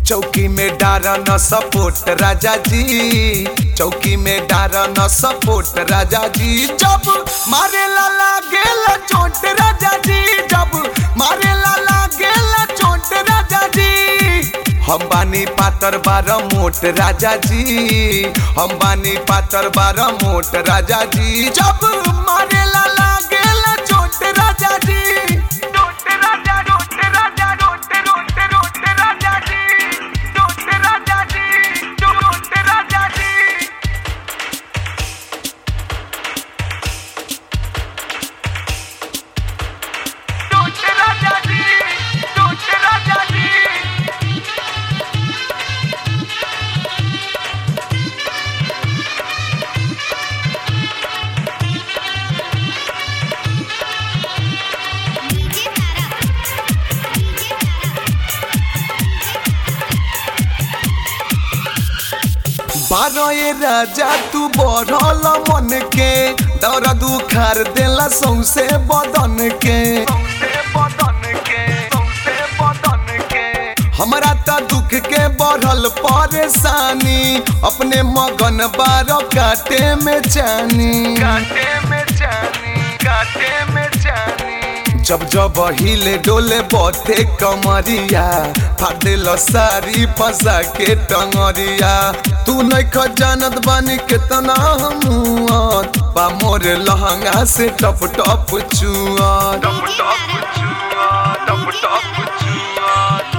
चौकी में डारा न सपोर्ट राजा जी चौकी में डारा न सपोर्ट राजा जी जब मारे लाला गेल चोट राजा जी जब मारे लाला गेल चोट राजा जी हम बानी पातर बार मोट राजा जी हम बानी पातर बार मोट राजा जी जब मारे लाला गेल चोट राजा जी चोट राजा चोट राजा चोट चोट चोट राजा जी चोट राजा जी चोट राजा जी चोट राजा जी चोट राजा जी डीजे तारा डीजे बारह ये राजा तू बढ़ल मन के दर्द उखार देला सौसे बदन के हमरा त दुख के बढ़ल परेशानी अपने मगन बारह काटे में जानी काटे में जानी काटे में जानी जब जब हिले डोले बथे कमरिया फाटेल सारी फंसा के टंगरिया तू नहीं जानत बानी केतना हमुआत बा मोर लहंगा से टप टप चुआत टप टप चुआत टप टप चुआत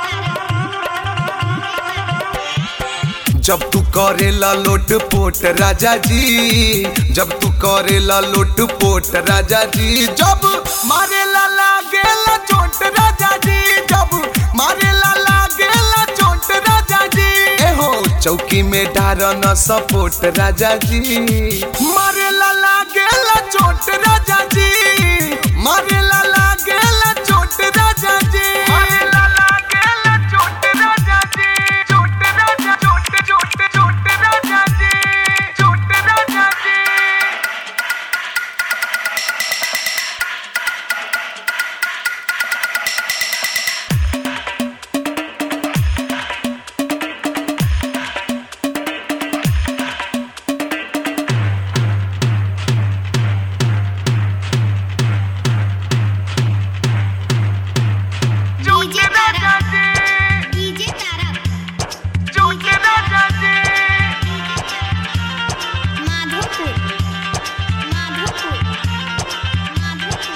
जब तू करेला लोट पोट राजा जी जब तू करेला लोट पोट राजा जी जब मारेला लागेला चोट राजा जी जब मारेला लागेला चोट राजा जी ए हो चौकी में डारा न सपोर्ट राजा जी मारेला लागेला चोट राजा जी मारेला लागेला चोट राजा जी मारेला लागेला चोट राजा जी चोट राजा चोट चोट चोट राजा जी चोट राजा जी डीजे तारा डीजे तारा चोट राजा जी माधोपुर माधोपुर माधोपुर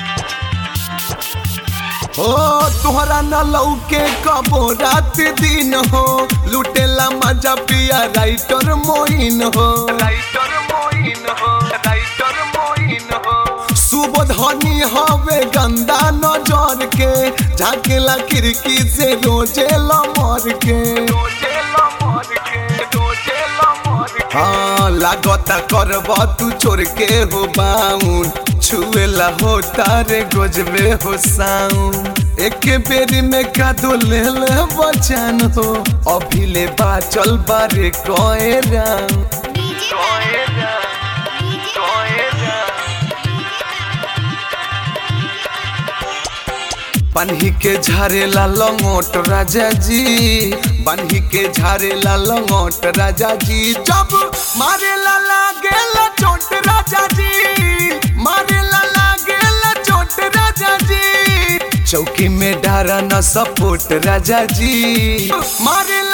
हो तोहरा न लौके कबो रात दिन हो लुटेला मजा पिया राइटर मोइन हो राइटर मोइन हो राइटर मोइन हो सुबोधनी हवे गंदा नजर के झाकेला खिड़की से रोजे लमर के रोजे लमर के रोजे लमर के हाँ लागता करब तू छोड़ के हो बाउन छुएला हो तारे गोजबे हो साउन एक बेरी में कादो ले ले बचान हो अभी ले बाचल बारे कोए राम डीजे तारा डीजे बन्ही के झारेला लंगोट राजा जी बन्ही के झारेला लंगोट राजा जी जब मारेला लागेला चोट राजा जी मारेला लागेला चोट राजा जी चौकी में डारा न सपोर्ट राजा जी मारेला